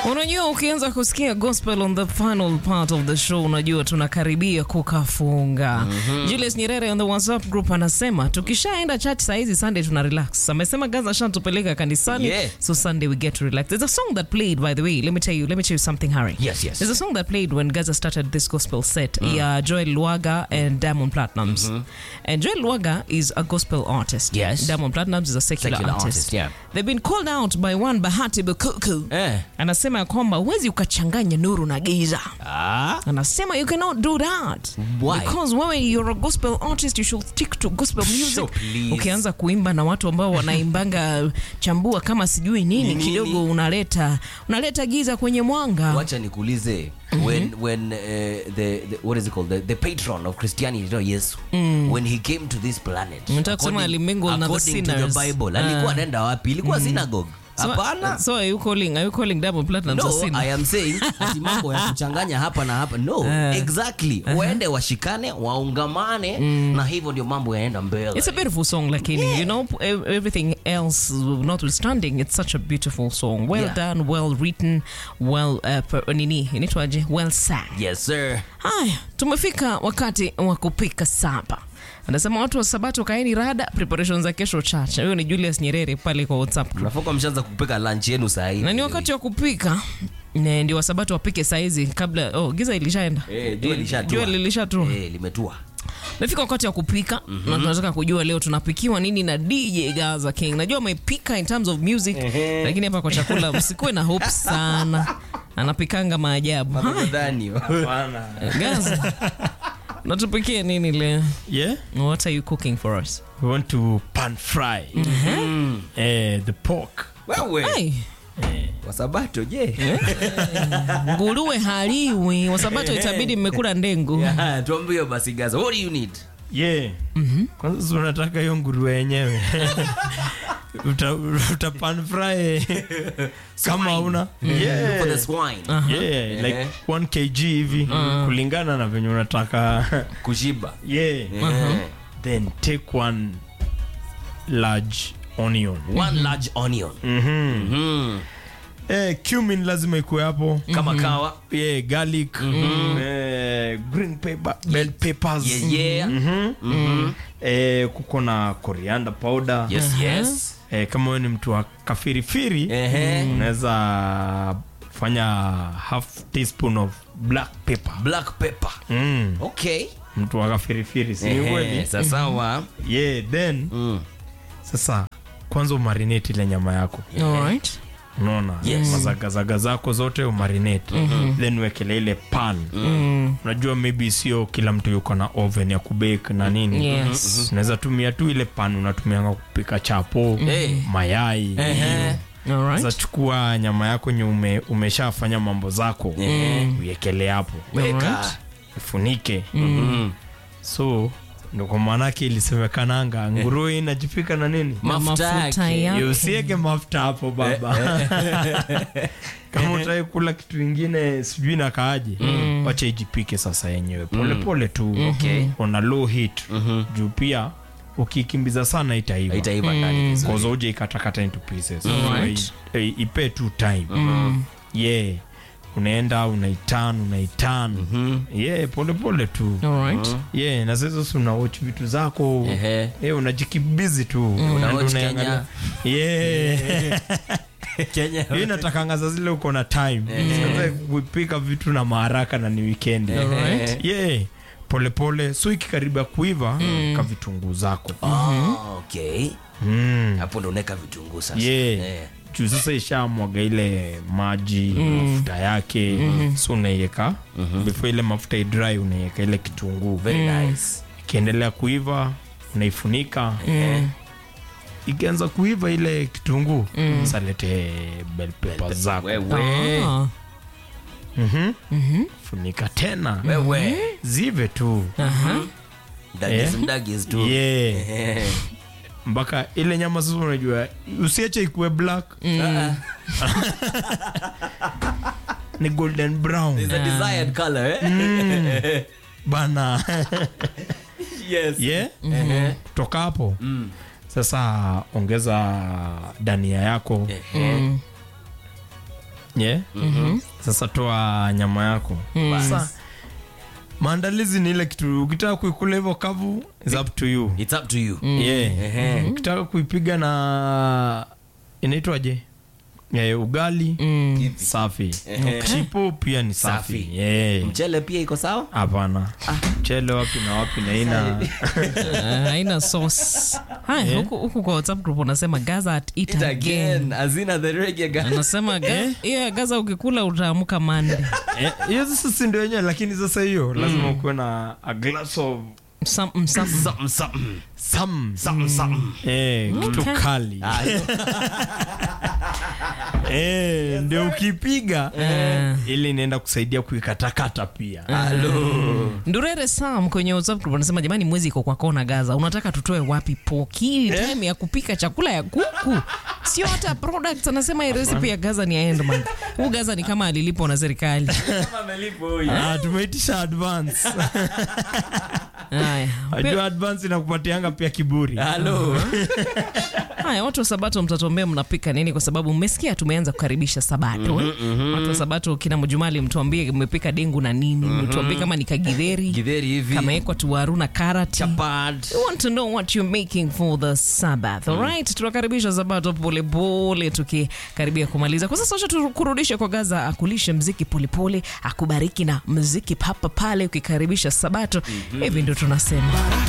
Unajua, ukianza kusikia gospel on the final part of the show, unajua tunakaribia kukafunga. Julius Nyerere on the WhatsApp group anasema tukishaenda church saa hizi Sunday tuna relax. Amesema Gaza shatupeleka kanisani, Yeah. so Sunday we get to relax. There's a song that played by the way. Let me tell you, let me tell you something, Harry. Yes, yes. There's a song that played when Gaza started this gospel set. Yeah, Joel Lwaga and Diamond Platnumz. And Joel Lwaga is a gospel artist. Yes. Diamond Platnumz is a secular, Secular artist. artist, yeah. They've been called out by one Bahati Bukuku. Eh. Anasema ya kwamba huwezi ukachanganya nuru na giza. Ah. Anasema you cannot do that. Why? Because wewe you're a gospel artist, you should stick to gospel music. So please. Ukianza kuimba na watu ambao wanaimbanga chambua kama sijui nini, Ni nini? kidogo unaleta unaleta giza kwenye mwanga. wacha nikuulize when when uh, the, the what is it called the, the patron of christianity you know, yesu when he came to this planet Nataka kusema according- alimingle na the according to sinners. the bible Ah. alikuwa anaenda wapi ilikuwa synagogue So- hapana So are you calling are you calling Diamond Platnumz a no sinner? i am saying ati mambo ya kuchanganya hapa na hapa no exactly waende washikane waungamane na hivyo ndio mambo yaenda mbele It's a beautiful song, lakini you know ev- everything else notwithstanding, it's such a beautiful song. Well Yeah. done, well written, well uh, per, nini inaitwaje? Well sang. yes sir Haya, tumefika wakati wa kupika saba. Anasema watu wa Sabato kaeni rada, preparation za kesho chacha. Huyo ni Julius Nyerere pale kwa WhatsApp group. nafoka mshaanza kupika lunch yenu saa hii Na ni wakati wa kupika Ne, ndio wasabato wapike saizi kabla oh, giza ilishaenda Eh, jua lishatua. jua lilishatua eh, limetua Nafika wakati wa kupika na tunataka kujua leo tunapikiwa nini na DJ Gaza King. Najua amepika in terms of music, lakini hapa kwa chakula msikuwe na hope sana. Anapikanga maajabu. Haya, Madhani. Gaza. Natupikia nini leo? Yeah, What are you cooking for us? we want to pan fry eh, the pork. wewe Hey, wasabato je nguruwe haliwi. Wasabato itabidi mmekula ndengu. Yeah, tuambie basi gaza what do you need Yeah. Kwanza si unataka hiyo nguruwe yenyewe uta, uta pan fry kama una yeah. for the swine Yeah, like Eh. 1 kg hivi kulingana na venye unataka kushiba yeah. Eh. then take one large onion one large onion Mhm. eh, cumin lazima ikuwe hapo kama kawa yeah, garlic eh, green pepper, bell peppers yeah, yeah. Mhm. eh, kuko na coriander powder yes yes eh, kama wewe ni mtu wa kafirifiri Ehe. unaweza fanya half teaspoon of black pepper black pepper mm. okay mtu wa kafirifiri si ni Ehe, kweli sasawa yeah then Mm. sasa kwanza umarinate ile nyama yako Alright. unaona Yes. mazagazaga zako zote umarinate then uwekele ile pan unajua maybe sio kila mtu yuko na oven ya kubake na nini Yes. unaweza tumia tu ile pan unatumianga kupika chapo Eh. mayai Ehe. Alright. sasa chukua nyama yako nye ume, umeshafanya mambo zako uiekele hapo weka ifunike Mhm. so ndo kwa maanake ilisemekananga nguruwe inajipika na nini Na Mafuta yake. yake. usieke mafuta hapo baba kama utaki kula kitu ingine sijui na kaaje wacha ijipike sasa yenyewe polepole tu Okay. on a low heat juu pia ukikimbiza sana itaiva itaiva ndani vizuri. koza uje ikatakata into pieces Alright. I- i- ipe tu time yeah unaenda unaitan unaitan yeah polepole tu Alright. yeah na sasa si unawatch vitu zako Ehe. yeah, unajikibizi tu Unaenda Unawatch unaangalia. yeah Kenya. hiyo inatakanga za zile uko na time sasa kupika vitu na maharaka na ni weekend Alright. yeah polepole so ikikaribia kuiva ka vitunguu zako Oh, okay mm. hapo ndo unaweka vitunguu sasa yeah Eh. juu sasa ishamwaga ile maji mafuta yake so unaiweka before ile mafuta idry unaiweka ile kitunguu very nice ikiendelea kuiva unaifunika ikianza kuiva ile kitunguu salete bell pepper zako wewe Ah. Mhm. funika tena wewe zive tu mdagis Eh. mdagis tu yeah. Eh. mpaka ile nyama sasa unajua usiache ikuwe black Ah, ni golden brown it's a desired color eh bana yes yeah Ehe. kutoka hapo Mm. sasa ongeza dania yako Ehe. yeah. sasa toa nyama yako sasa maandalizi ni ile kitu ukitaka kuikula hivyo kavu is up to you It's up to you. yeah. Ehe. ukitaka kuipiga na inaitwaje yeah, ugali Mm. safi Ehe. chipo pia ni safi Safi. yeah. Mchele pia iko sawa? hapana mchele wapi na wapi na ina Ah, haina sauce haya huku, huku kwa whatsapp group unasema gaza at it, It again again. Azina the reggae guy. anasema ga- hiyo ya gaza ukikula utaamka mande Eh, hiyo sasa si ndio yenyewe lakini sasa hiyo lazima ukuwe na a glass of Some- some- Something, something. some Something, something. eh, kitu Okay. kali Ah, eh, ndio ukipiga Eh. ili inaenda kusaidia kuikatakata pia ndurere sam kwenye whatsapp group anasema jamani mwezi iko kwa kona gaza unataka tutoe wapi poki time ya kupika chakula ya kuku sio hata products anasema hii recipe ya gaza ni ya endman huu gaza ni kama alilipwa na serikali ah, tumeitisha advance haya ajua advance inakupatianga pia kiburi Hello. haya watu wa sabato mtatuambia mnapika nini kwa sababu mmesikia tumeanza kukaribisha sabato eh? watu wa sabato kina mjumali mtuambie mmepika dengu na nini mtuambie kama ni kagidheri Githeri hivi. kamewekwa tuwaru na karati Chapad. We want to know what you're making for the Sabbath. All right? Tunakaribisha Sabato polepole tukikaribia kumaliza. Kwa sasa acha tukurudishe kwa Gaza akulishe mziki polepole, akubariki na mziki papa pale ukikaribisha Sabato. Hivi ndio tunasema.